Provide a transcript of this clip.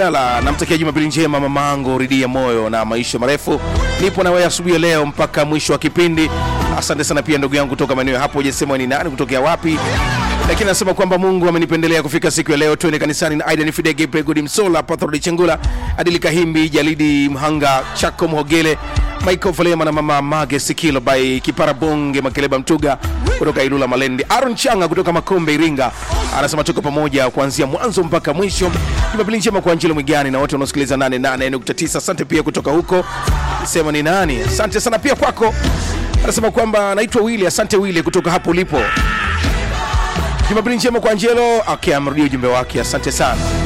Ala, namtakia Jumapili njema mamangu Ridia moyo na maisha marefu. Nipo na wewe asubuhi ya leo mpaka mwisho wa kipindi. Asante sana pia ndugu yangu kutoka maeneo hapo, hujasema ni nani kutokea wapi, lakini nasema kwamba Mungu amenipendelea kufika siku ya leo. Twende kanisani na Aidan Fidege, Pregod Msola, Pathrod Chengula, Adili Kahimbi, Jalidi Mhanga, Chako Mhogele, Michael Falema na mama Mage Sikilo by Kipara Bonge Makeleba Mtuga kutoka Ilula Malendi, Aaron Changa kutoka Makombe Iringa anasema tuko pamoja kuanzia mwanzo mpaka mwisho. Jumapili njema kwa Angelo Mwigani na wote wanaosikiliza 88.9. Asante pia kutoka huko, sema ni nani. Asante sana pia kwako. Anasema kwamba naitwa Willy. Asante Willy kutoka hapo ulipo. Jumapili njema kwa Angelo. Okay, amerudia ujumbe wake, asante sana.